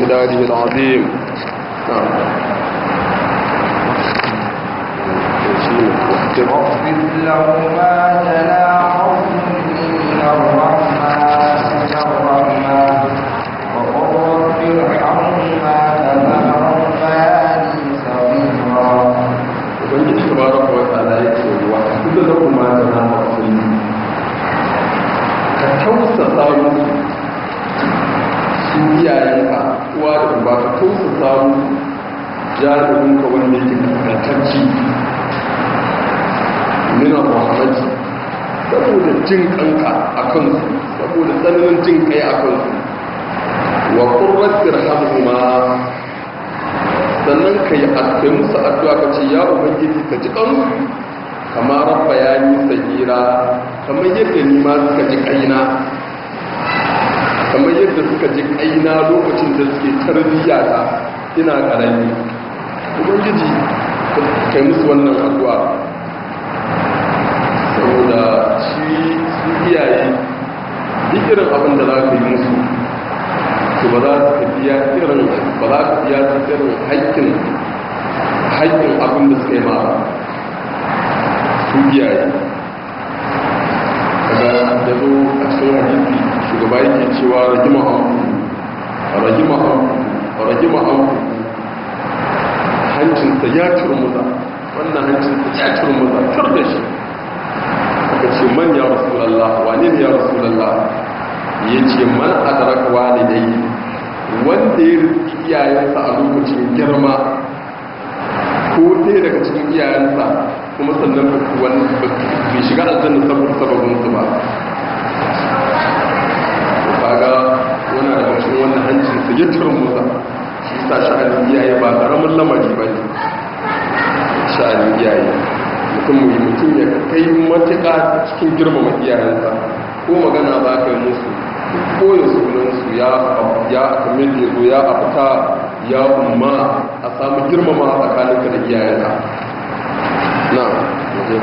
مداره العظيم نعم واخفض لهما جناح من الرحمة الرحمة وقل رب ارحمهما كما ربياني صغيرا ubangiji tabaraka wa ta'ala yake wa kudu da kuma da na hakuri ka tausasa musu su iyayenka uwa da uba ka tausasa musu jaruminka wanda yake kaskantacci mina muhammadi saboda jin kanka a kansu saboda tsananin jin kai a kansu wa ƙurratir hamhuma sannan ka yi kai musu addu'a ka ce ya ubangiji ka ji kansu kamar rabba ya yi sagira kamar yadda ni ma suka ji kaina kamar yadda suka ji kaina lokacin da suke tarbiyya ta ina karami ubangiji kai musu wannan addu'a saboda shi su iyaye duk irin abin da za ka yi musu to ba za ka biya irin ba za ka biya su irin haƙƙin haƙƙin abin da suka yi ma su iyaye kaga ya zo a cikin hadisi shugaba yake cewa ragima an ragima an ragima an hancinsa ya turmuza wannan hancinsa ya turmuza tur da shi aka ce man ya rasulallah wane ne ya rasulallah ya ce man adaraka walidai wanda ya rufi iyayensa a lokacin girma ko ɗaya daga cikin iyayensa kuma sannan bai shiga aljanna saboda sababinsu ba kaga wani daga cikin wannan hancin su ya turmusa shi sa sha'anin iyaye ba ƙaramin lamari ba ne sha'anin iyaye mutum mutum ya kai matuƙa cikin girmama iyayensa ko magana za ka yi musu koya sunansu ya ya kamar da zo ya abuta ya umma a samu girmama a tsakaninka da iyayenka na waje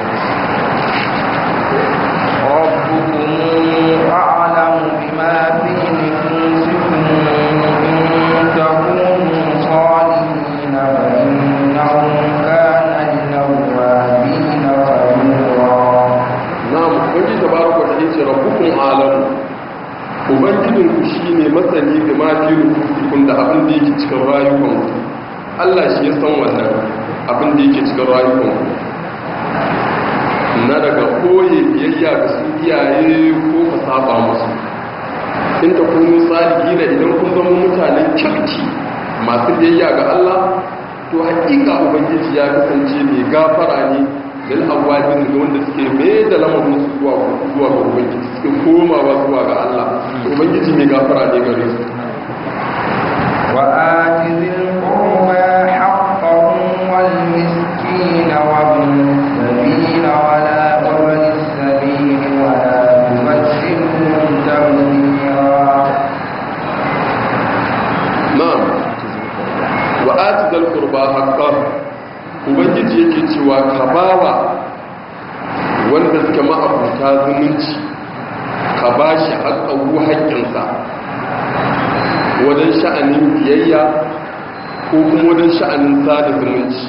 ربكم أعلم بما في نفوسكم إن تكونوا صالحين فإنه كان للأوابين غفورا na ubangiji tabaraka ta yace rabbukum alam ubangijin ku shine masani da ma fi rufusikun da abin da yake cikin rayukan ku Allah shi ya san wannan abin da yake cikin rayukan ku na daga koye biyayya ga su iyaye ko ka saba musu in ta kunu salihi na idan kun zama mutanen kirki masu biyayya ga Allah to hakika ubangiji ya kasance mai gafara ne lil awabin ga wanda suke mai da lamarin su zuwa zuwa ga ubangiji suke komawa zuwa ga Allah ubangiji mai gafara ne gare su وآت ذي القربى حقه والمسكين وابن السبيل ولا وابن السبيل ولا تبشرهم تبذيرا na'am wa ati dal qurba haqqan ubangiji yake cewa ka bawa wanda suke ma'abuta zumunci ka bashi haƙƙahu haƙƙinsa wajen sha'anin biyayya ko kuma wajen sha'anin sada zumunci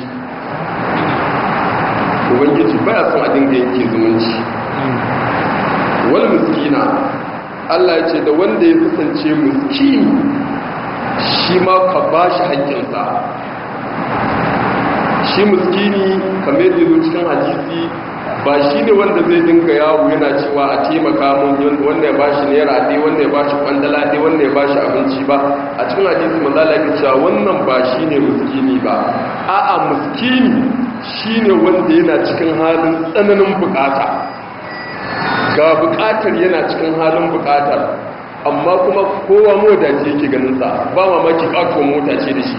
ubangiji baya son a dinga yake zumunci wal miskina Allah ya ce da wanda ya kasance miskini shi ma ka ba shi haƙƙinsa shi muskini kamar yadda zo cikin hadisi ba shi ne wanda zai dinga yawo yana cewa a taimaka mun wanda ya ba shi naira ɗaya wanda ya ba shi kwandala ɗaya wanda ya ba shi abinci ba a cikin hadisi manzala ya cewa wannan ba shi ne muskini ba a'a muskini shi ne wanda yana cikin halin tsananin bukata ga bukatar yana cikin halin bukatar amma kuma kowa mota ce yake ganinsa ba mamaki ƙato mota ce da shi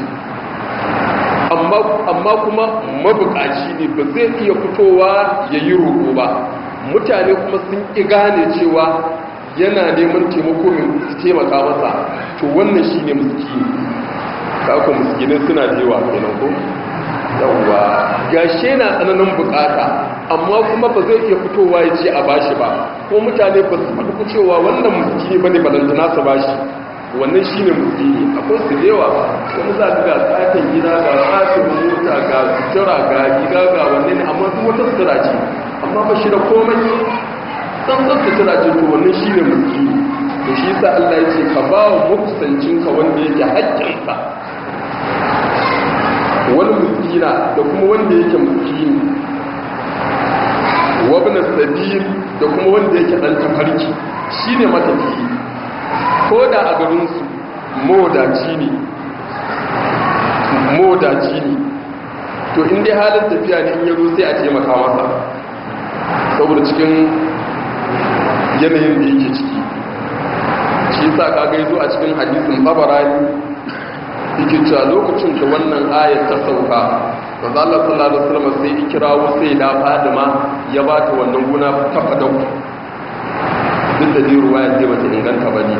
amma kuma mabukaci ne ba zai iya fitowa ya yi roƙo ba mutane kuma sun ƙi gane cewa yana neman taimako mai su taimaka masa to wannan shi ne muskini kako muskinin suna jewa kenan ko yawwa gashe na tsananin bukata amma kuma ba zai iya fitowa ya ce a bashi ba ko mutane ba su faɗi cewa wannan muskini ba ne balantana su bashi wannan shi ne musulmi akwai su da yawa wani za ga tsakin gida ga tsakin mota ga sutura ga gida ga wannan ne amma duk wata sutura ce amma ba shi da komai tsantsan sutura ce to wannan shi ne musulmi to shi sa Allah ya ce ka ba wa makusancinka wanda yake haƙƙinsa wani muskina da kuma wanda yake muskini wabna sabil da kuma wanda yake dan tafarki shine matafiyi ko da a garin su modaci ne modaci ne to in dai halin tafiya ne in yazo sai a taimaka masa saboda cikin yanayin da yake ciki shi sa kaga yazo a cikin hadisin babarani yake cewa lokacin da wannan ayar ta sauka manzo Allah sallallahu alaihi wasallam sai ya kirawo sai da Fadima ya ba ta wannan guna ta fadau duk da dai ruwaya ce bata inganta bane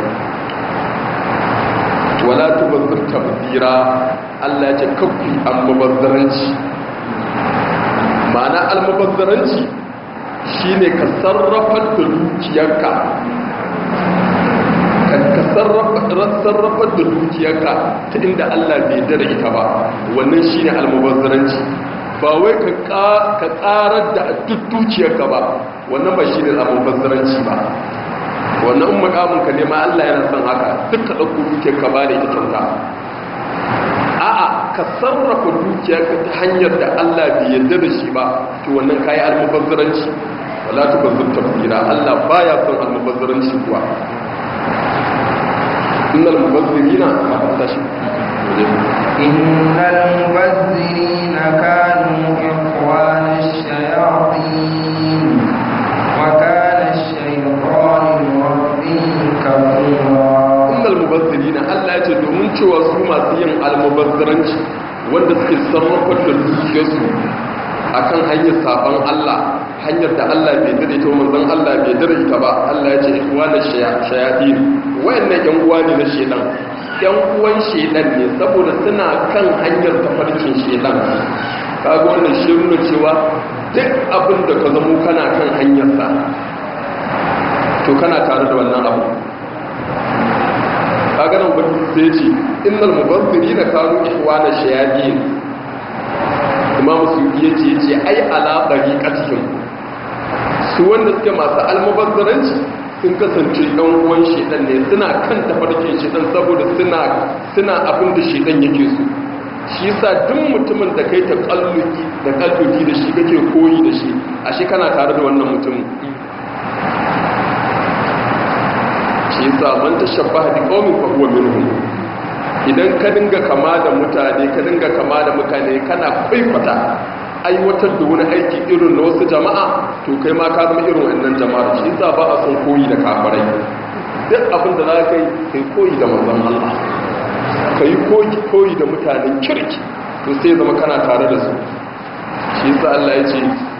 wala tubazzir tabdira Allah ya ce kafi almubazzaranci ma'ana almubazzaranci shine ka sarrafa da dukiyarka ka sarrafa da dukiyarka ta inda Allah bai dara ita ba wannan shi ne almubazzaranci ba wai ka tsarar da duk dukiyarka ba wannan ba shi ne almubazzaranci ba wannan in makamunka ne ma Allah yana son haka duk ka ɗauko dukiyarka ba da ita kyauta a'a ka sarrafa dukiyarka ta hanyar da Allah bai yarda da shi ba to wannan kayi almubazzaranci wala tubazzir tafsira Allah baya son almubazzaranci kuwa إن المبذرين إن المبذرين كانوا إخوان الشياطين وكان الشيطان لربه كفورا إن المبذرين ألا يجدوا من شوى سوما سيئن المبذرين wanda suke sarrafa da dukiyarsu akan hanyar saban Allah hanyar da Allah bai dare ta manzon Allah bai dare ta ba Allah ya ce ikhwana shayatin wayannan yan uwa ne na shedan yan uwan shedan ne saboda suna kan hanyar tafarkin shedan kaga wannan shi nuna cewa duk abin da ka zamo kana kan hanyar sa to kana tare da wannan abu kaga nan gudu sai ce innal mubazzirina kanu ikhwana shayatin imamu su iya ce ce ai alaɓari ƙasihin su wanda suke masu almubazzaranci sun kasance ɗan uwan shedan ne suna kan tafarkin shedan saboda suna abin da shedan yake su shi sa duk mutumin da kai ta kalluki da kalluki da shi kake koyi da shi a shi kana tare da wannan mutumin shi sa man tashabbaha bi qaumin fa huwa minhum idan ka dinga kama da mutane ka dinga kama da mutane kana kwaikwata aiwatar da wani aiki irin na wasu jama'a to kai ma ka zama irin wannan jama'ar shi yasa ba a son koyi da kafirai duk abin da za ka yi kai koyi da manzon Allah ka yi koyi da mutanen kirki to sai zama kana tare da su shi yasa Allah ya ce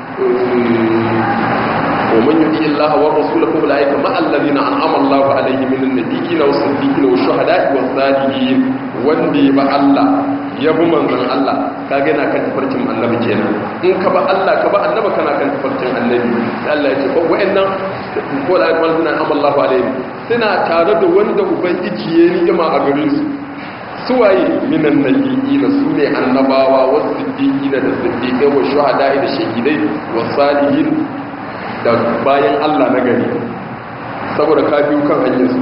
ومن يطيع الله ورسوله فاولئك مع الذين انعم الله عليهم من النبيين والصديقين والشهداء والصالحين wanda ba Allah ya bi manzon Allah ka ga yana kan tafarkin annabi kenan in ka ba Allah ka ba annabi kana kan tafarkin annabi Allah ya ce ko wayannan ko da wanda nan Allah alaihi suna tare da wanda ubangiji ya ni'ima a gare su suwaye minan nabiyina sune annabawa wasu siddiqina da siddiqai wa shuhada da shahidai wa salihin da bayan Allah na gari saboda ka biyu kan hanyarsu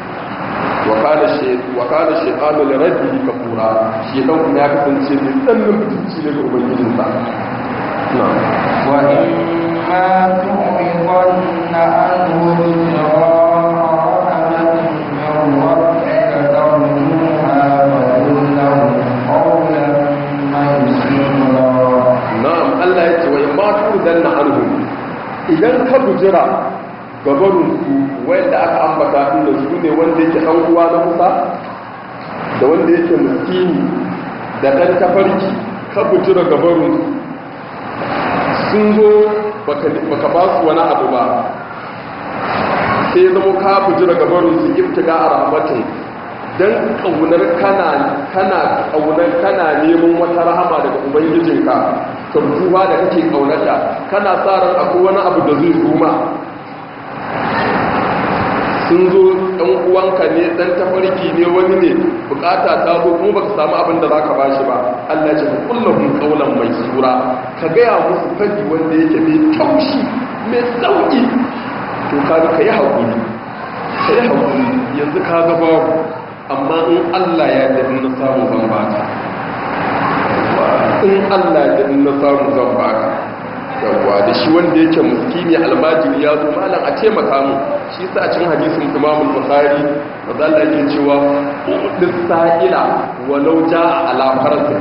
wa kada shaitanu da rabbi kafura shaitan kuma ya kasance mai tsannin mutunci ne ga ubangijinsa na wa in ma tu'ridanna anhu na'am Allah ya ce wa in ma tu'ridanna anhu idan ka bujira gabarinsu wanda aka ambata inda su ne wanda yake ɗan uwa na kusa da wanda yake miskini da ɗan tafarki ka bujira gabarinsu sun zo baka ba su wani abu ba sai zama ka bujira gabarinsu iftiga a rahmatin don ƙaunar kana kana ƙaunar kana neman wata rahama daga ubangijinka tarjuwa da kake ƙaunata kana sa ran akwai wani abu da zai zuma sun zo ɗan uwanka ne ɗan tafarki ne wani ne bukata ta zo kuma baka samu abin da zaka bashi ba Allah ce kullahum qawlan mai sura ka gaya musu fadi wanda yake mai taushi mai sauki to kaga kai hakuri kai hakuri yanzu kaga babu amma in Allah ya yarda na samu zan baka in Allah ya yarda na samu zan baka yawwa da shi wanda yake muskini almajiri ya zo malam a taimaka mu shi sa cin hadisin imam al-bukhari maza Allah yake cewa udis sa'ila walau jaa ala farsin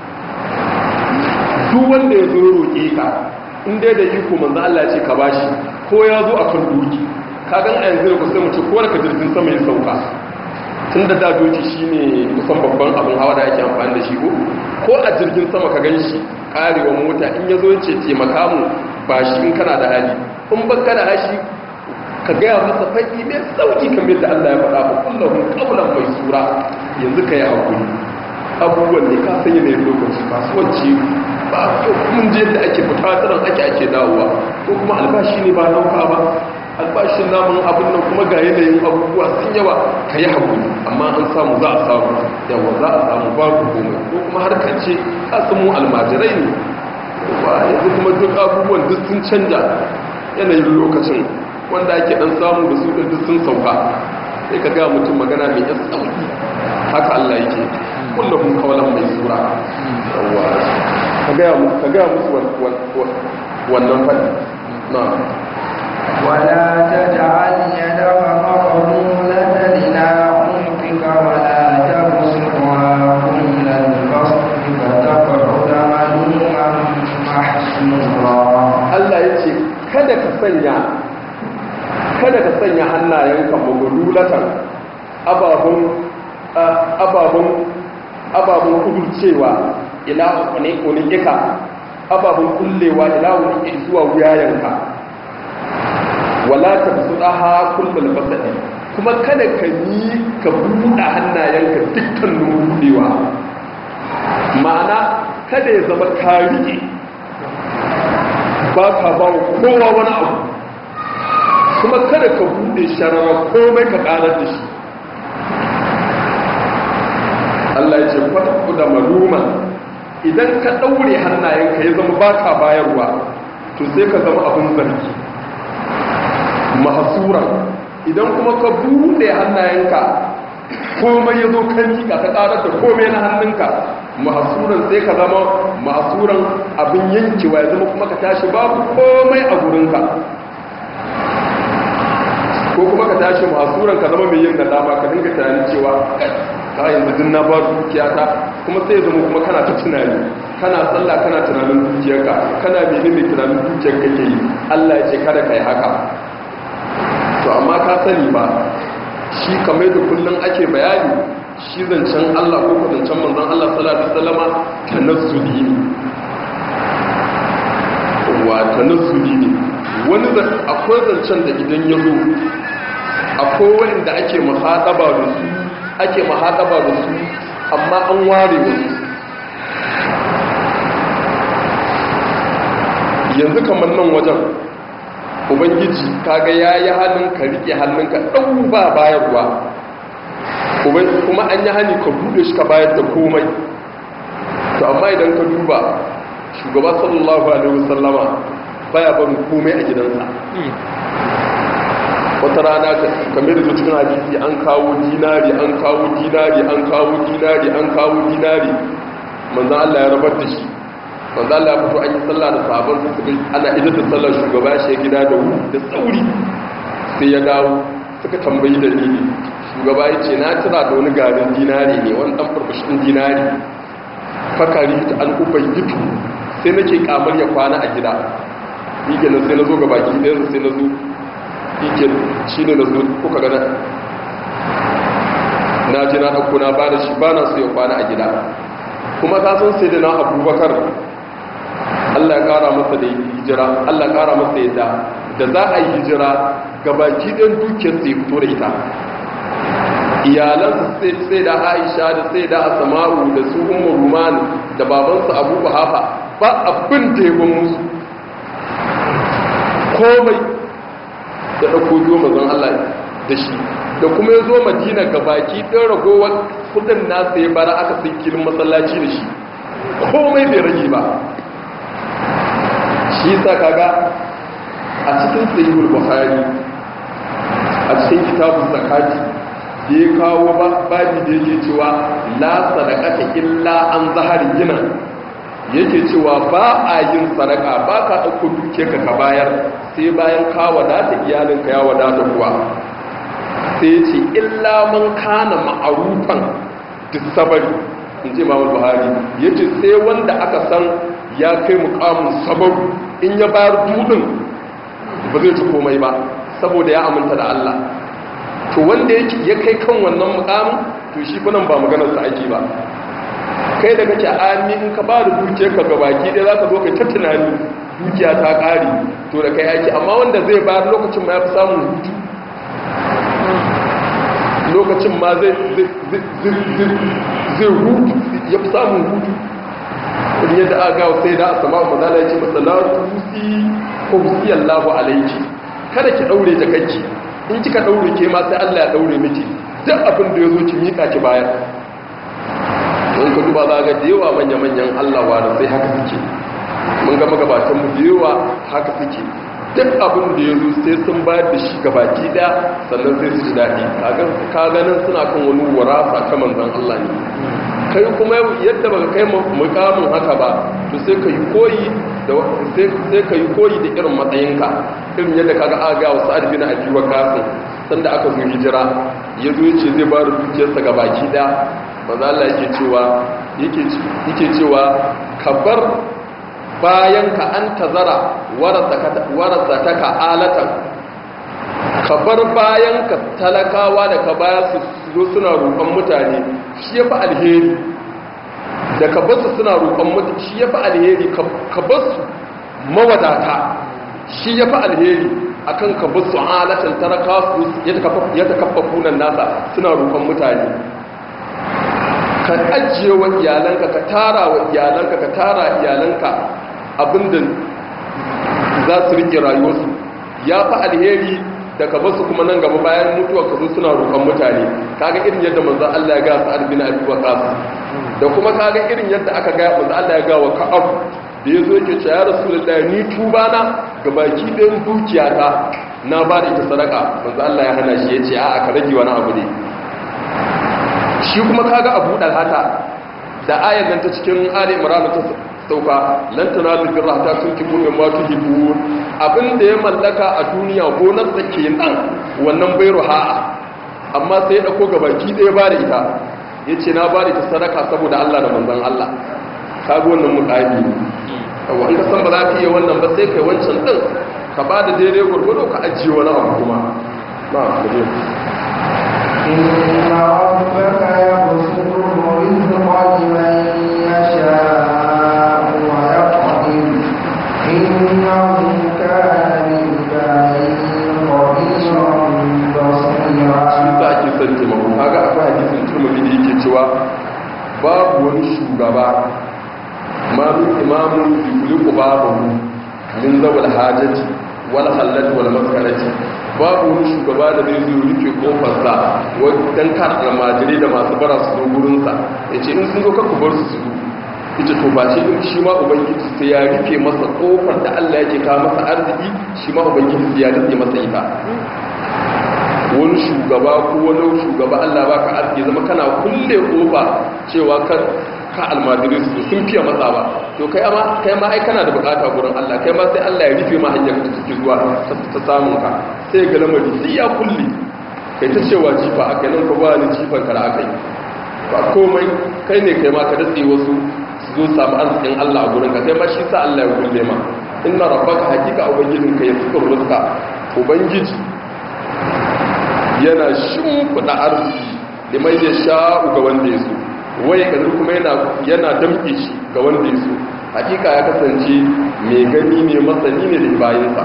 duk wanda ya zo roƙe ka in dai da iko manzo Allah ya ce ka bashi ko ya zo akan doki ka gan a yanzu ku sai mu ce ko ka jirgin sama ya sauka tun da da doki shine kusan babban abin hawa da ake amfani da shi ko ko a jirgin sama ka gan shi karewa mota in ya zo ce taimaka mu ba shi in kana da hali in ba kana hashi ka gaya masa faɗi mai sauki kamar da Allah ya faɗa ba kullum kaulan mai sura yanzu ka yi hakuri abubuwan ne ka sanya ne lokaci kasuwanci ba mun je da ake fita tsaron ake ake dawowa ko kuma albashi ne ba nauka ba albashin namun abin nan kuma ga yanayin abubuwa sun yawa ka yi haƙuri amma an samu za a samu yawa za a samu babu komai ko kuma harkar ce a samu almajirai ne ba yanzu kuma duk abubuwan duk sun canja yanayin lokacin wanda ake dan samu da su duk sun sauka sai ka ga mutum magana mai yan sauki haka Allah yake kullum kawalan mai sura yawa ka ga musu wannan fadi na ولا تجعل يدك مغلولة إلى عنقك ولا تبسطها كل البسط فتقعد ملوما محسورا Allah ya ce kada ka sanya kada ka sanya hannayenka magululatan ababun ababun ababun kudurcewa ila ne kunika ababun kullewa ila wani zuwa wuyayenka wala ta fusuɗaha kullum fasadi kuma kada ka yi ka buɗe hannayenka dukkanin buɗewa ma'ana kada ya zama ka riƙe ba ka ba wa kowa wani abu kuma kada ka buɗe sharara komai ka ƙarar da shi Allah ya ce kwata da maluma idan ka ɗaure hannayenka ya zama ba ka bayarwa to sai ka zama abin zargi mahasuran idan kuma ka buɗe hannayenka komai ya zo kan miƙa ta ƙarar da komai na hannunka mahasuran sai ka zama mahasuran abin yankewa ya zama kuma ka tashi babu komai a gurinka ko kuma ka tashi mahasuran ka zama mai yin nadama ka dinga tunanin cewa ka yanzu din na ba dukiyata kuma sai ya zama kuma kana ta tunani kana sallah kana tunanin dukiyarka kana menene tunanin dukiyar kake yi Allah ya ce kada ka yi haka to amma ka sani ba shi kamar da kullum ake bayani shi zancen Allah ko zancen manzon Allah sallallahu alaihi wasallama tanazzuli ne wa tanazzuli ne wani da akwai zancen da idan ya zo akwai wanda ake muhadaba da su ake muhadaba da su amma an ware wasu yanzu kamar nan wajen ubangiji kaga ya yi hannun ka rike hannunka ɗau ba bayarwa kuma an yi hannu ka buɗe shi ka bayar da komai to amma idan ka duba shugaba sallallahu alaihi wasallama baya barin komai a gidansa wata rana kamar da cikin hadisi an kawo dinari an kawo dinari an kawo dinari an kawo dinari manzan Allah ya rabar da shi manzo Allah ya fito an yi sallah da sahabban su suka ana idan da sallar shugaba shi gida da wuri da tsauri sai ya dawo suka tambayi dalili shugaba ya ce na tira da wani garin dinari ne wani dan farfashin dinari fakari ta an ubai gitu sai nake kamar ya kwana a gida yake na sai na zo ga baki ɗaya sai na zo yake shi ne na zo kuka gana na ji na ɗauko na ba da shi ba na so ya kwana a gida kuma ka san sai da na abubakar Allah ya kara masa da hijira Allah ya kara masa yadda da za a yi hijira gabaki ɗin dukiyar sai fito da ita iyalansa sai da aisha da sai da asama'u da su umar ruman da babansa abu hafa ba abin da ya ban musu komai da ɗauko biyo mazan Allah da shi da kuma ya zo madina ga baki ɗin ragowar kudin nasa ya bara aka sai kilin masallaci da shi komai bai rage ba shi sa kaga a cikin sayyul buhari a cikin kitabun zakati da ya kawo babi da yake cewa la sadaqata illa an zahari gina yake cewa ba a yin sadaka ba ka ɗauko duke ka ka bayar sai bayan ka wadata iyalinka ya wadata kuwa sai ce illa man kana ma'arufan disabari in ce mamul buhari ya ce sai wanda aka san ya kai mukamin sabaru in ya bayar dudin ba zai ci komai ba saboda ya aminta da Allah to wanda ya kai kan wannan mukamin to shi kunan ba maganarsa ake ba kai da kake ami in ka ba da dukiyar ka gabaki dai za ka zo kai ta tunani dukiya ta ƙari to da kai aiki amma wanda zai bayar lokacin ma ya fi samun hutu lokacin ma zai hutu ya fi samun hutu wani yadda aka gawa sai da a sama mazala ya ce matsalatu husi ko husi allahu alaiki kada ki ɗaure jakakki in kika ɗaure ke ma sai allah ya ɗaure miki duk abin da ya zo ki miƙa ki bayar don ka duba za ga da yawa manya-manyan allawa da sai haka suke mun ga magabatanmu da yawa haka suke duk abin da ya zo sai sun bayar da shi gabaki daya sannan sai su ji daɗi ka ganin suna kan wani warasa ta manzan Allah ne kai kuma yadda baka kai mukamin haka ba to sai ka yi koyi da sai ka yi koyi da irin matsayinka irin yadda kaga aga wasu adbina a biwa kasin sanda aka zo hijira ya zo ya ce zai ba da dukiyarsa gabaki daya maza Allah yake cewa yake cewa ka bar bayan ka an tazara warasa ta ka alatan ka bar bayan ka talakawa da ka baya su zo suna roƙon mutane shi ya fi alheri da ka basu suna roƙon mutane shi ya fi alheri ka basu mawadata shi ya fi alheri akan ka basu alatan talakawa su ya ta kafa kunan nasa suna roƙon mutane ka ajiye wa iyalanka ka tara wa iyalanka ka tara iyalanka abinda za su rike rayuwarsu ya fi alheri da ka basu kuma nan gaba bayan mutuwa ka zo suna roƙon mutane kaga irin yadda manzo Allah ya ga su albina abi waqas da kuma kaga irin yadda aka ga manzo Allah ya ga wa ka'ab da yazo yake cewa ya rasulullahi ni tuba na ga baki ɗayan dukiyata na ba da ita sadaka manzo Allah ya hana shi yace a'a ka rage wani abu ne shi kuma kaga abu dalhata da ayan nan ta cikin ali imran ta sauka lan tanalu birra ta tunkibu min ma tuhibun abinda ya mallaka a duniya gonar da ke nan wannan bai ruha amma sai ya dauko gabaki ɗaya ba da ita yace na ba da ita sadaka saboda Allah da manzon Allah kaga wannan mukami yawa an ka san ba za ka yi wannan ba sai kai wancan din ka ba da daidai gurgudu ka ajiye wani abu kuma na kaje إن ربك يبسط الرزق لمن يشاء ويقدر إنه كان بالعباد خبيرا shi بصيرا za ake son taimako kaga akwai hadisin turmudi da yake cewa babu wani shugaba ma min imamun yuliku babu min zawal hajati wal halati wal maskarati babu wani shugaba da zai zo rufe kofarsa wajen kan almajirai da masu bara su zo gurinsa ya ce in sun zo kakku bar su su zo ita to ba ce in shi ma ubangiji sai ya rufe masa kofar da allah yake kawo masa arziki shi ma ubangiji sai ya rufe masa ita wani shugaba ko wani shugaba Allah ba ka arziki zama kana kulle kofa cewa kan ka almadirin su sun fiye matsa ba to kai ma kai ma ai kana da bukata gurin Allah kai ma sai Allah ya rufe ma hanyar ta ciki zuwa ta samun ka sai ga lamari sai ya kulle kai ta cewa jifa a kai nan ka ba ni jifan ka da aka yi ba komai kai ne kai ma ka datse wasu su zo samu arzikin Allah a gurin ka kai ma shi sa Allah ya kulle ma inna rabbaka hakika ubangijinka ya suka rizqa ubangiji yana shimfiɗa arziki da mai ya sha'u ga wanda ya so waye kazir kuma yana damke shi ga wanda ya so hakika ya kasance mai gani ne masani ne da bayansa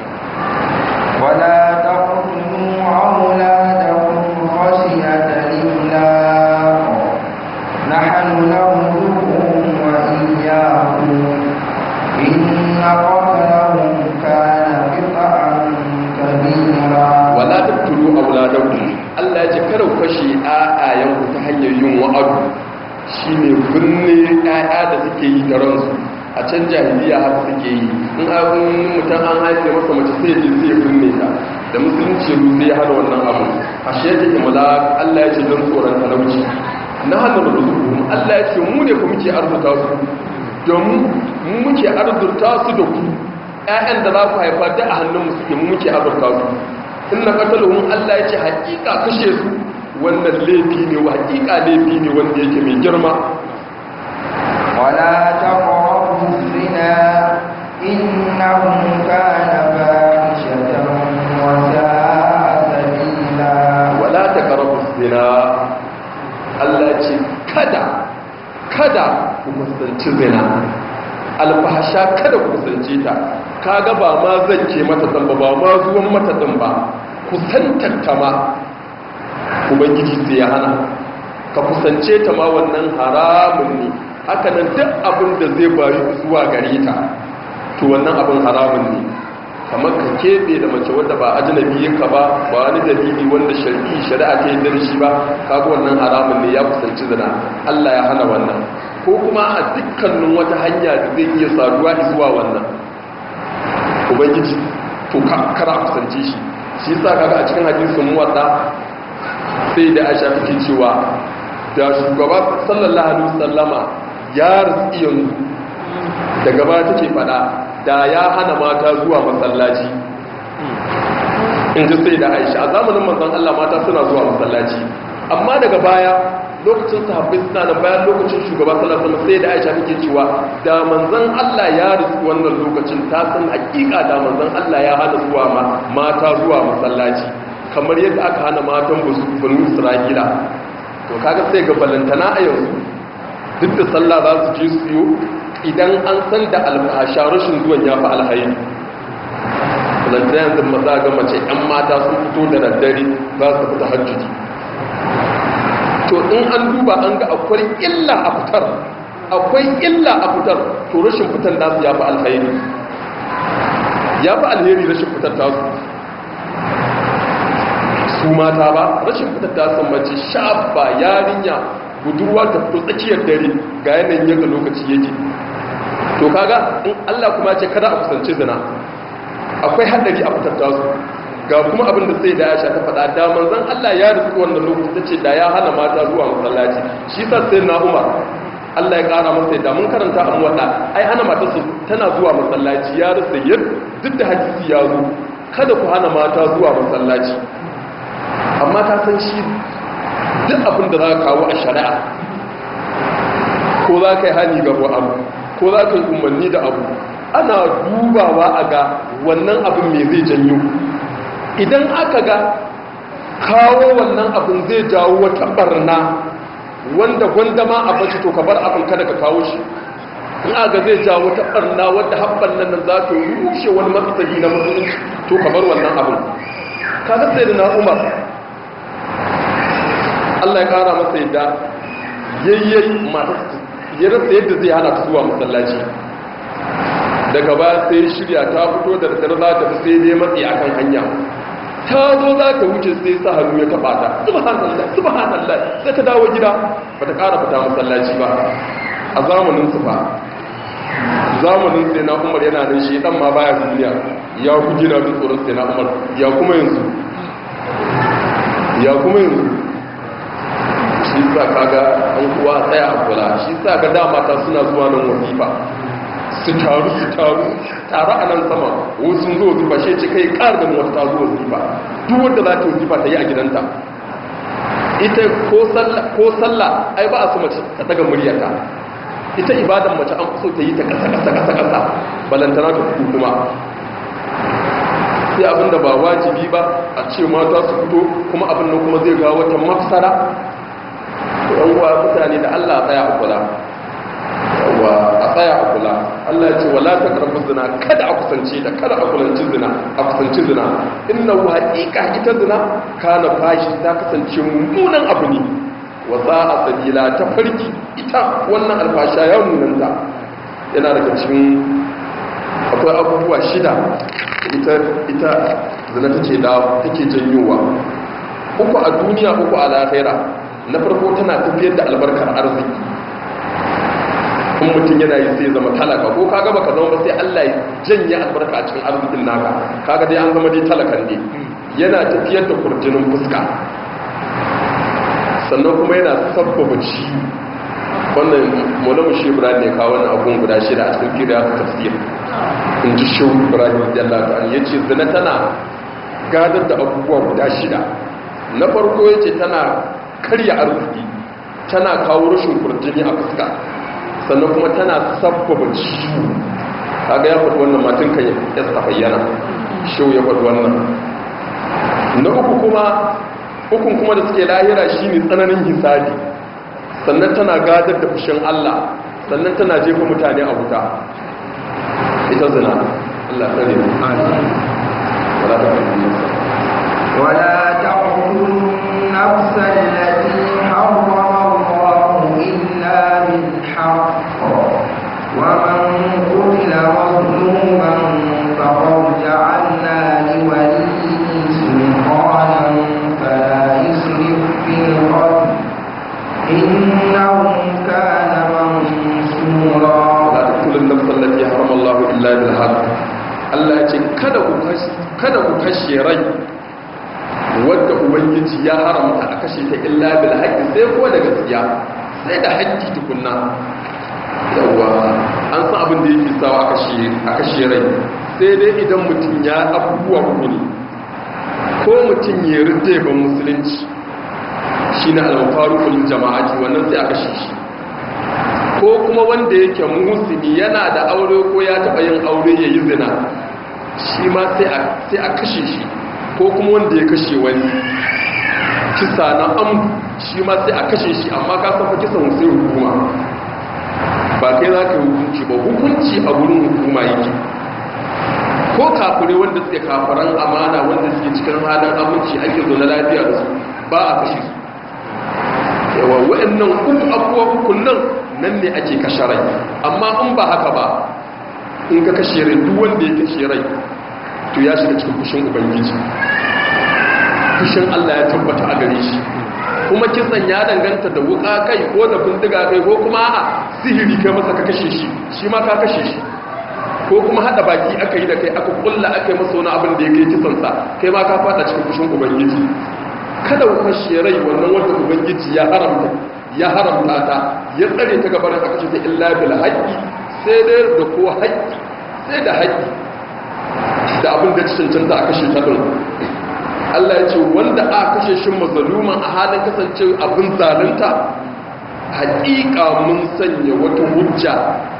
ولا تقتلوا أولادكم خشية إملاق نحن نرزقهم وإياكم إن قتلهم كان خطأ كبيرا wala tattulu auladakum Allah ya ce kada ku kashe ayayen ku ta hanyar yin wa'adu shine binne ƴaƴa da suke yi da ransu a can jahiliya haka suke yi in abin mutum an haife masa mace sai je sai binne ta da musulunci ru sai hana wannan abu a shi yake imala Allah ya ce don tsoron talauci na hannun ruzuku Allah ya ce mu ne ku muke arzuta su domin mu muke arzuta su da ku ƴaƴan da za ku haifa da a hannun mu suke mu muke arzuta su in na katalun Allah ya ce hakika kashe su wannan laifi ne wa hakika laifi ne wanda yake mai girma ولا تقربوا الزنا إنه كان فاحشة وساء سبيلا wala ta karabu zina Allah ce kada kada ku kusanci zina alfahasha kada ku kusance ta kaga ba ma zan ke mata dan ba ba ma zuwan mata din ba kusantar ta ma ubangiji sai ya hana ka kusance ta ma wannan haramun ne haka nan duk abin da zai bayu zuwa gare ta to wannan abin haramun ne kamar ka keɓe da mace wadda ba ajnabi ka ba ba wani dalili wanda shari'i shari'a ta yi da shi ba kaga wannan haramun ne ya kusanci zina Allah ya hana wannan ko kuma a dukkanin wata hanya da zai iya saduwa zuwa wannan ubangiji to kara kusance shi shi yasa kaga a cikin hadisin muwatta sai da Aisha take cewa da shugaba sallallahu alaihi wasallama ya ritsi yanzu daga baya take fada da ya hana mata zuwa masallaci in ji sai da aisha a zamanin manzan Allah mata suna zuwa masallaci amma daga baya lokacin sahabbai suna da bayan lokacin shugaba sallallahu alaihi sai da aisha take cewa da manzan Allah ya rusu wannan lokacin ta san hakika da manzan Allah ya hana zuwa mata zuwa masallaci kamar yadda aka hana matan banu Isra'ila to kaga sai ga balantana a yanzu duk da sallah za su je su yi idan an san da alfasha rashin zuwan ya fi alhairi balantana yanzu maza ga mace 'yan mata sun fito da daddare za su fita hajjuji to in an duba an ga akwai illa a fitar akwai illa a fitar to rashin fitar nasu ya fi alhairi ya fi alheri rashin fitar tasu su mata ba rashin fitar tasu mace shabba yarinya budurwa ta fito tsakiyar dare ga yanayin yadda lokaci yake to kaga in Allah kuma ce kada a kusance zina akwai haddari a fitar tasu ga kuma abin da sai da ya sha ta faɗa da manzon Allah ya rufe wannan lokaci tace da ya hana mata zuwa masallaci shi sa sai na Umar Allah ya kara masa da mun karanta a muwadda ai hana mata su tana zuwa masallaci ya rasa yadda duk da hadisi ya zo kada ku hana mata zuwa masallaci amma ta san shi duk abin da za ka kawo a shari'a ko za ka yi hani ga abu ko za ka yi umarni da abu ana dubawa a ga wannan abin mai zai janyo idan aka ga kawo wannan abin zai jawo wata barna wanda gwanda ma a bace to ka bar abin kada ka kawo shi in aga zai jawo wata barna wadda haɓar nan za ta rushe wani matsali na musulunci to ka bar wannan abin ka sai da na umar Allah ya kara masa yadda yayyayi masu ya rasa yadda zai hana ta zuwa masallaci daga ba sai shirya ta fito da daddare za ta sai dai matsi akan hanya ta zo za ta wuce sai sa hannu ya taba ta subhanallah subhanallah sai ta dawo gida ba ta kara fita masallaci ba a zamanin su fa zamanin sai na umar yana nan shi dan ma baya duniya ya ku gina da tsoron sai na umar ya kuma yanzu ya kuma yanzu shi sa kaga an kuwa tsaya a kula shi sa ga dama ta suna zuwa nan wazifa su taru su taru taru a nan sama wasu sun zo wazifa shi ce kai ƙar da wata ta zo wazifa duk wanda za ta wazifa ta yi a gidanta ita ko sallah ai ba a su mace ta daga muryata ita ibadan mace an so ta yi ta kasa kasa kasa kasa balantana ta fito kuma sai abinda ba wajibi ba a ce mata su fito kuma abin nan kuma zai ga wata mafsara yan uwa mutane da Allah tsaya a kula wa a tsaya a kula Allah ya ce wala taqrabu zina kada a kusance ta kada a kulanci zina a kusanci zina inna haqiqa ita zina kana fashi ta kasance mummunan abu ne wa sa'a sabila ta farki ita wannan alfasha ya munanta yana daga cikin akwai abubuwa shida ita ita zina take da take janyowa uku a duniya uku a lahira na farko tana tafiyar da albarkar arziki in mutum yana yi sai zama talaka ko kaga baka zama ba sai Allah ya janye albarka a cikin arzikin naka kaga dai an zama dai talakan ne yana tafiyar da kurjinin fuska sannan kuma yana sabbaba ciwo wannan maulamu shi ibrahim ne kawo wannan abun guda shida a cikin kiriya ta tafsir in ji shi ibrahim jalla ta ya ce zina tana gadar da abubuwa guda shida na farko ya ce tana karya arziki tana kawo rashin kurjini a fuska sannan kuma tana sabbaba ciwo kaga ya faɗi wannan matan kan ya ta bayyana shi ya faɗi wannan na uku kuma hukun kuma da suke lahira shine tsananin hisabi sannan tana gadar da fushin Allah sannan tana jefa mutane a wuta ita zina Allah tsare mu wala ta ولا تقتلوا النفس التي حرم الله إلا بالحق ومن قتل مظلوما فقد جعلنا لوليه سلطانا فلا يسرف في القتل إنه كان منصورا la taqtulun nafsan allati harama Allah illa bil haqq Allah ya ce kada ku kashe kada ku kashe rai wanda ubangiji ya haramta a kashe ta illa bil haqq sai ko da gaskiya sai da haƙƙi tukunna yawa an san abin da yake sawa a kashe a kashe rai sai dai idan mutum ya abubuwa uku ne ko mutum ya rinde ban musulunci shine al-faruqul jama'ati wannan sai a kashe shi ko kuma wanda yake musulmi yana da aure ko ya taba yin aure ya yi zina shi ma sai a kashe shi ko kuma wanda ya kashe wani kisa na am shi ma sai a kashe shi amma ka san fa kisan sai hukuma ba kai za ka yi hukunci ba hukunci a wurin hukuma yake ko kafure wanda suke kafaran amana wanda suke cikin halin aminci ake zo na lafiya da su ba a kashe su yawa wa'annan uku abubuwa uku nan nan ne ake kashe rai amma in ba haka ba in ka kashe rai duk wanda ya kashe rai to ya shiga cikin fushin ubangiji fushin Allah ya tabbata a gare shi kuma kisan ya danganta da wuka kai ko da bindiga kai ko kuma a sihiri kai masa ka kashe shi shi ma ka kashe shi ko kuma hada baki aka yi da kai aka kulla aka yi masa wani abin da ya kai kisansa kai ma ka fada cikin fushin ubangiji kada ku kashe rai wannan wanda ubangiji ya haramta ya haramta ta ya tsare ta gabar a kashe ta illa bil haqqi sai dai da ko haqqi sai da haqqi da abin da cancanta a kashe ta din Allah ya ce wanda a kashe shi mazaluman a halin kasance abin zalunta haƙiƙa mun sanya wata hujja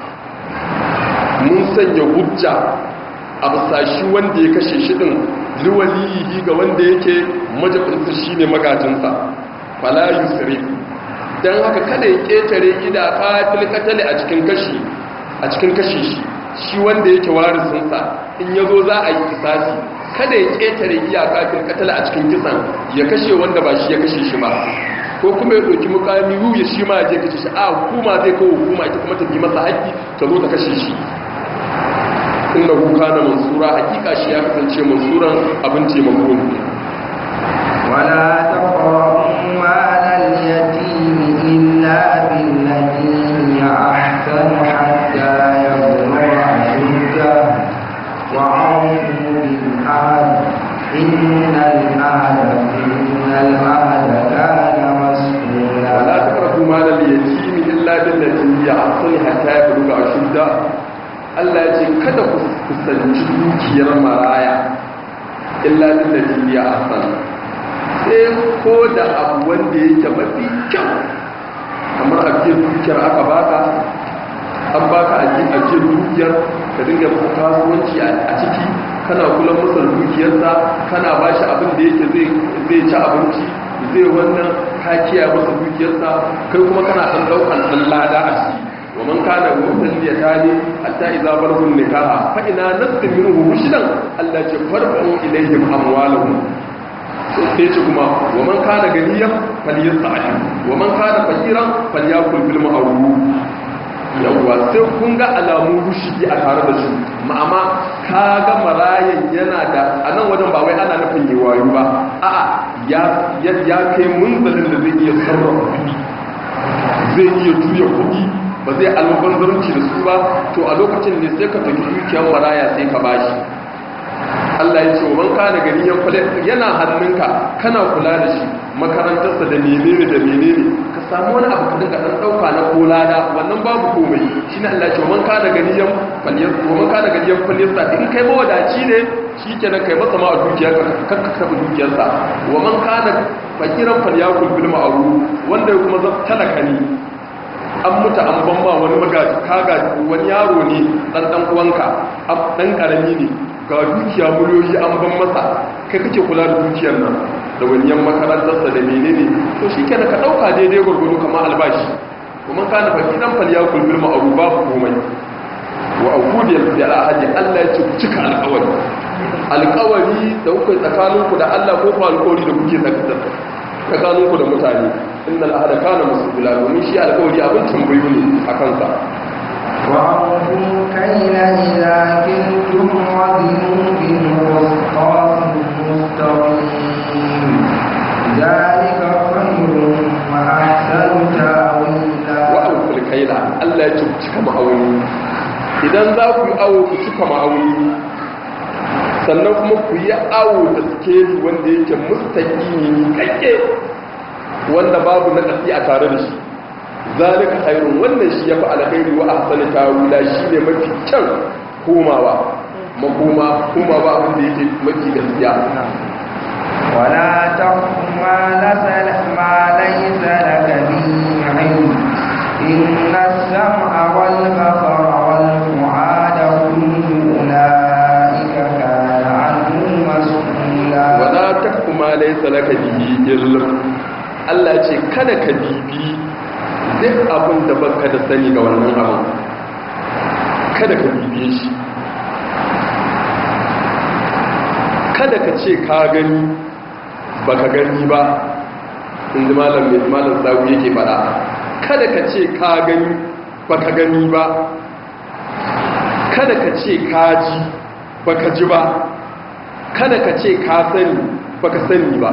mun sanya hujja a basashi wanda ya kashe shi din liwaliyi ga wanda yake majabinsa shine magajinsa fala yusrif dan haka kada ya ketare ida qatil qatali a cikin kashi a cikin kashi shi shi wanda yake warisinsa in yazo za a yi kisasi kada ya ketare iyaka fil qatala a cikin kisan ya kashe wanda ba shi ya kashe shi ba ko kuma ya doki mukami yu ya shi ma ya je kashe shi a hukuma zai kawo hukuma ita kuma ta bi masa haƙƙi ta zo ta kashe shi inda kuka na mansura hakika shi ya kasance mansuran abin taimako ne ولا تقربوا مال اليتيم إلا بالتي هي أحسن حتى يبلغ أشده وأوفوا بالعهد إن العهد إن العهد كان مسؤولا ولا تقربوا مال اليتيم إلا بالتي هي أحسن حتى يبلغ أشده Allah ya ce kada ku kusanci dukiyar maraya illa billati ya ahsan sai ko da abu wanda yake mafi kyau kamar ajiyar dukiyar aka baka an baka ajiyar dukiyar ka dinga masa kasuwanci a ciki kana kula masa dukiyarsa kana ba shi abin da yake zai ci abinci zai wannan ka kiyaye masa dukiyarsa kai kuma kana ɗan ɗaukan ɗan lada a ciki ومن كان مؤمن يتاني حتى إذا بلغوا النكاح فإن نسل منه رشدا ألا تفرقوا إليهم أموالهم sai ce kuma wa man kana ganiya falyasta'in wa man kana fakiran falyakul bil ma'ruf yawwa sai kun ga alamu rushidi a tare da su ma'ama ka ga marayan yana da anan wajen ba wai ana nufin yi wayo ba a'a ya kai munzalin da zai iya sarrafa kuɗi zai iya juya kuɗi ba zai albanzarci da su ba to a lokacin ne sai ka tafi dukiyar maraya sai ka bashi Allah ya ce wa man kana gani yan kwale yana hannunka kana kula da shi makarantarsa da menene da menene ka samu wani abu ka dinga dan dauka na kolada wannan babu komai shine Allah ya ce wa man kana gani yan kwale wa man kana gani yan kwale sa in kai mawadaci ne shikenan kai masa ma a dukiyar ka kakka ka dukiyar sa wa man kana fakiran falyakul bil ma'ruf wanda kuma zan talaka ne an mutu an ban ma wani magaji kaga wani yaro ne dan dan uwanka dan karami ne ga dukiya miliyoyi an ban masa kai kake kula da dukiyar nan da waniyan makarantarsa da menene to shi kenan ka ɗauka daidai gwargwado kamar albashi kuma ka na faɗi ɗan fal ya kulbil ma'aru babu komai wa aukudi ya da alhaji allah ya ce ku cika alƙawari alƙawari da kuka tsakaninku da allah ko kuma alƙawari da kuke tsakaninku da mutane inna al'ahada kana musulula domin shi alƙawari abin tambayo ne a kansa وأوفوا كيل إذا كلتم وزنوا بالقسطاس المستقيم ذلك خير وأحسن تأويلا وأوفوا الكيل ألا يتبتك ma'auni. idan za ku yi awo ku cika ma'auni sannan kuma ku yi awo da skeli wanda yake mustaƙimi kakke wanda babu na ƙasi a tare da shi zalika khairun wannan shi yafi alkhairi wa ahsani tawila shine mafi kyan komawa makoma kuma ba abin da yake mafi gaskiya ولا تقف ما ليس ما ليس لك به علم إن السمع والبصر والفؤاد كل أولئك كان عنه مسؤولا wala takfu ma laysa laka bihi ilm Allah ce kada ka bibi duk abin da baka da sani ga wannan abin kada ka bibiye shi kada ka ce ka gani baka gani ba inda malam mai malam sawu yake fada kada ka ce ka gani baka gani ba kada ka ce ka ji baka ji ba kada ka ce ka sani baka sani ba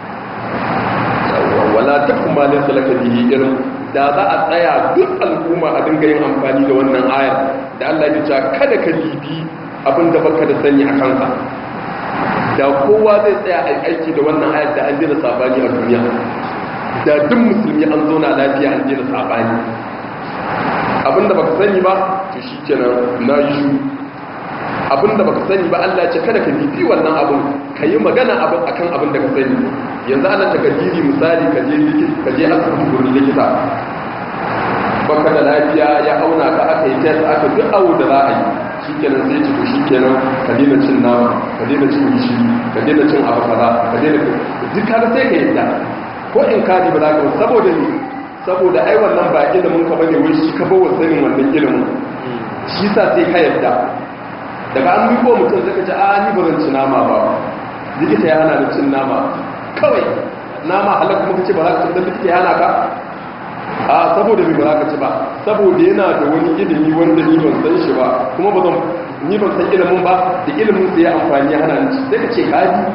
wala takum ma laysa laka bihi ilm da za a tsaya duk al'umma a dinga yin amfani da wannan ayar da Allah ya ce kada ka bibi abinda baka da sani a kansa da kowa zai tsaya a aiki da wannan ayar da an dina sabani a duniya da duk musulmi an zauna lafiya an dina sabani abinda baka sani ba to shikenan na yi shu abinda baka sani ba Allah ya ce kada ka bibi wannan abin ka yi magana abin akan abin da ka sani yanzu ana takadiri misali ka je ka je asibiti gurin likita baka da lafiya ya auna ka aka yi test aka duk awo da za a yi shikenan sai ci to shikenan ka daina cin nama ka daina cin gishiri ka daina cin abu kaza ka daina duk kaga sai ka yadda ko in ka ba za ka saboda ni saboda ai wannan ba ilimin ka bane wai shi ka bawa sanin wannan ilimin shi sa sai ka yadda daga an miko mutum zaka ce a ni ba zan ci nama ba likita ya hana da cin nama kawai nama halak kuma kace ba za ka ci da likita ya hana ka a saboda me ba za ka ci ba saboda yana da wani ilimi wanda ni ban san shi ba kuma ba zan ni ban san ilimin ba da ilimin sai ya amfani ya hana ni ci sai ka ce ka ji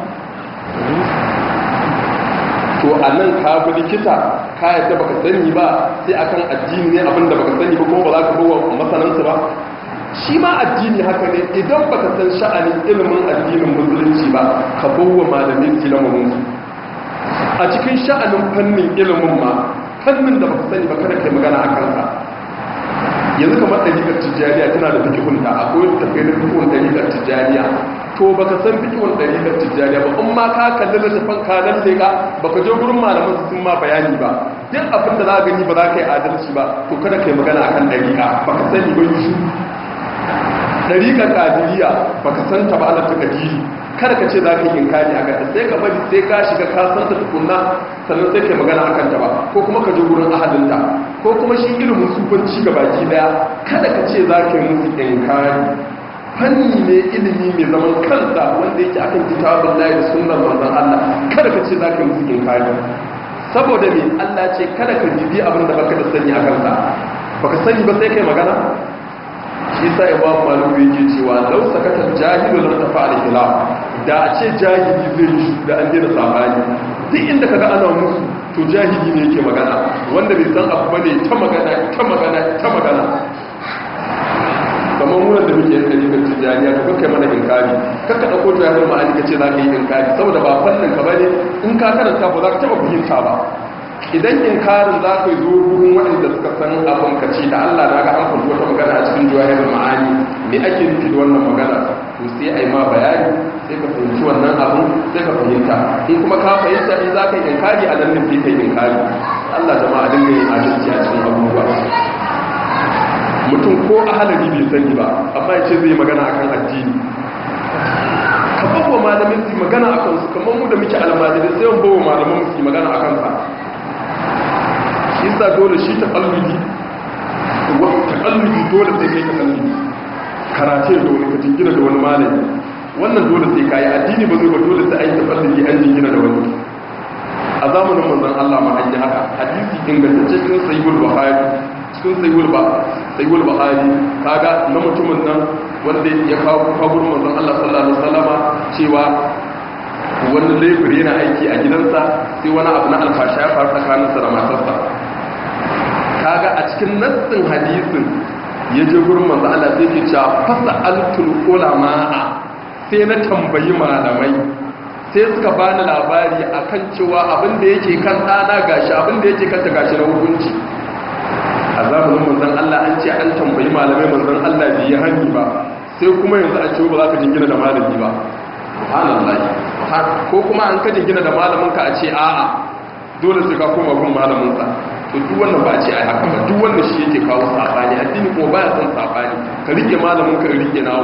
to a nan ka bi likita ka yadda baka sani ba sai akan addini ne abinda baka sani ba kuma ba za ka bawa masanansu ba shi ma addini haka ne idan baka san sha'anin ilimin addinin musulunci ba ka bawa malamin ilimin a cikin sha'anin fannin ilimin ma fannin da baka sani ba kada kai magana a kanka yanzu kamar ɗariƙar tijjaniya tana da fikihunta akwai tafiyar da fikihun ɗariƙar tijjaniya to baka san fikihun ɗariƙar tijjaniya ba in ma ka kalli littafin kanan leƙa baka je gurin malaman sun ma bayani ba duk abin da za ka gani ba za ka yi adalci ba to kada kai magana akan ɗariƙa baka sani ba yi shi ɗariƙar ƙadiriya baka san ta ba ala ta kadiri kada ka ce za ka yi inkari a kanta sai ka bari sai ka shiga ka san ta tukunna sannan sai ka magana akan ta ba ko kuma ka je gurin ahalinta ko kuma shi ilimin sufanci ga baki daya kada ka ce za ka yi musu inkari fanni ne ilimi mai zaman kansa wanda yake akan kitabun layi da sunnar manzon Allah kada ka ce za ka yi musu inkari saboda me Allah ce kada ka bibi abin da baka da sani a kansa baka sani ba sai kai magana shi sa imam malik yake cewa law sakata jahilu lam tafa al khilaf da a ce jahili zai yi da an dena sabani duk inda kaga ana musu to jahili ne yake magana wanda bai san abu bane ta magana ta magana ta magana kamar wurin da muke yanka rigar tijjaniya ka kai mana inkari kakka ɗauko ta yawon ma'ani ka ce za ka yi inkari saboda ba fannin ka bane in ka karanta ba za ka taɓa fahimta ba idan inkarin za ka yi zo wurin waɗanda suka san abin ka ce da allah na ga an faɗi wata magana a cikin jawahir ma'ani me ake nufi da wannan magana to sai a yi ma bayani sai ka fahimci wannan abin sai ka fahimta in kuma ka fahimta in za ka yi inkari a nan ne sai ka yi inkari allah jama'a dinga yin adalci a cikin abubuwa mutum ko ahalari bai sani ba amma ya ce zai magana akan addini ka bawa malamin su magana akan su kamar mu da muke almajiri sai yan bawa malamin su magana akan sa shi sa dole shi ta kalluji ta kalluji dole sai kai ta kalluji karate da wani ka jingina da wani malami wannan dole sai kayi addini ba zai ba dole sai an yi ta kalluji an jingina da wani a zamanin manzon Allah ma an yi haka hadisi ingantacce cikin sahihul bukhari cikin sayuwar ba sayuwar bahari kaga na mutumin nan wanda ya kawo kabur manzon Allah sallallahu alaihi wasallama cewa wani laifin yana aiki a gidansa sai wani abu na alfasha ya faru tsakaninsa da matarsa kaga a cikin nassin hadisin ya je gurin manzon Allah sai ke cewa fasa altul ulama'a sai na tambayi malamai sai suka bani labari akan cewa abin da yake kan ɗana gashi abin da yake kanta gashi na hukunci a zamanin manzan Allah an ce an tambayi malamai manzan Allah bai yi hanyi ba sai kuma yanzu a ce ba za ka jingina da malami ba subhanallahi ko kuma an ka jingina da malaminka a ce a'a dole sai ka koma gun malaminsa to duk wannan ba a ce ai haka ba duk wannan shi yake kawo sabani addini kuma baya son sabani ka rike malamin ka rike na